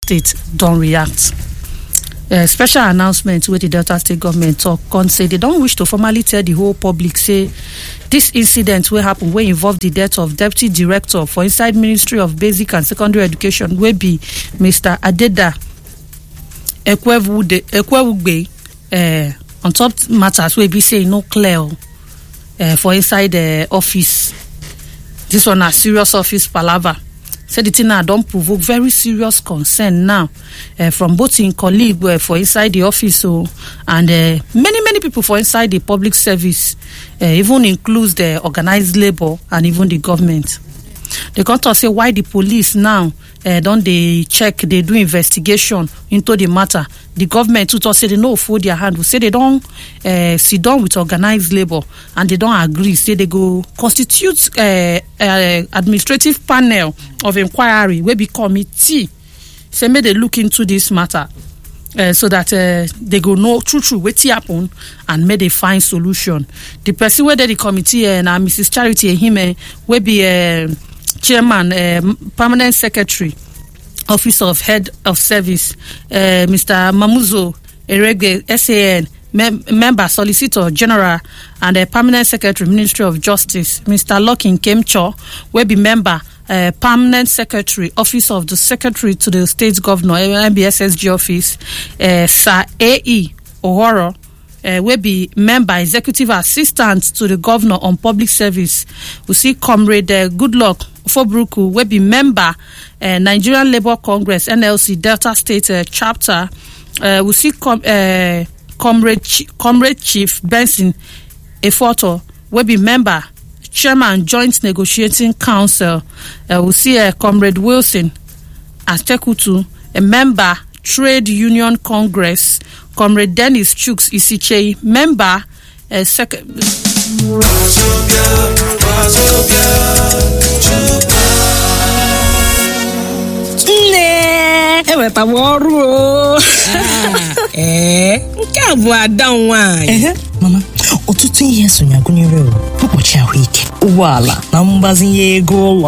state don react uh, special announcement wey di delta state government tok con say they don wish to formally tell di whole public say dis incident wey happen wey involve di death of deputy director for inside ministry of basic and secondary education wey be mr adeda ekwewugbe uh, on top matters wey be say e no clear uh, for inside uh, office dis one na serious office palava say di tin now don provoke very serious concern now uh, from both im colleague uh, for inside di office o and uh, many many pipo for inside di public service uh, even includes the organised labour and even di government dem come tok say why di police now uh, don dey check dey do investigation into di matter di government too tok say dem no fold dia hand say dem don uh, sit down with organised labour and dem don agree say dem go constitute uh, uh, administrative panel of inquiry wey be committee say make dem look into dis matter uh, so that uh, they go know true true wetin happen and make they find solution the person wey dey the committee uh, na mrs charity ehime wey be uh, chairman uh, permanent secretary office of head of service uh, mr mamuzo eregbe san mem member solicitor general and uh, permanent secretary ministry of justice mr locking kemcho wey be member uh, permanent secretary office of the secretary to the state governor mbssg office uh, sir ae ohoro uh, wey be member executive assistant to the governor on public service we see comrade uh, goodluck fobruku wey be member uh, nigerian labour congress nlc delta state uh, chapter uh, we see com uh, comrade, Ch comrade chief benson efoto wey be member chairman joint negotiating council uh, we see uh, comrade wilson atekutu a member trade union congress comrade dennis chuks isichei member uh, second. nne ewetawa ọrụ o ee nke a bụ ada m nwaanyị ehe mama ọtụtụ ihe sonye gụnyere mkpuchi ahụike ụgbọala na mgbazinye ego ụlọ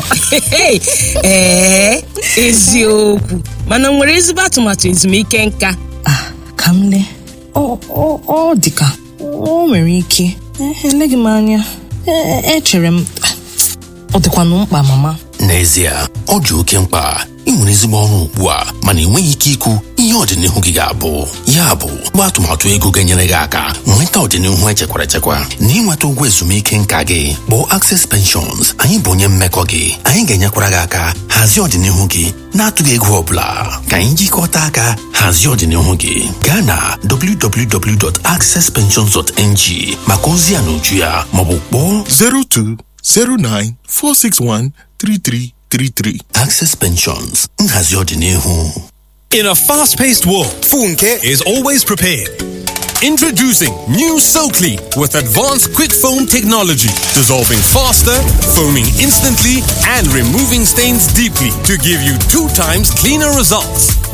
ee eziokwu mana nwere ezigbo atụmatụ ezumike nka Ah, ka m lee ọ ọ- ọ dị ka o nwere ike Eh, eleghị m anya Eh, echere m ah, ọ dịkwanụ mkpa mama n'ezie ọ dị oke mkpa ị nwere ezigbo ọrụ ugbu a mana enweghị ike ikwu ihe ọdịnihu gị ga-abụ ya bụ mgbe atụmatụ ego ga-enyere gị aka nweta ọdịnihu echekwara echekwa na ịnweta ụgwọ ezumike nka gị bụ Access Pensions anyị bụ onye mmekọ gị anyị ga-enyekwara gị aka hazie ọdịnihu gị na-atụghị ego ọbụla ka anyị jikọta aka hazie ọdịnihu gị gaa na www.accesspensions.ng maka ozi ya na uju ya maọbụ kpọọ 02 09 461 3333. Access Pensions nhazi ọdịnihu In a fast paced world, Funke is always prepared. Introducing new SoClean with advanced quick foam technology, dissolving faster, foaming instantly, and removing stains deeply to give you two times cleaner results.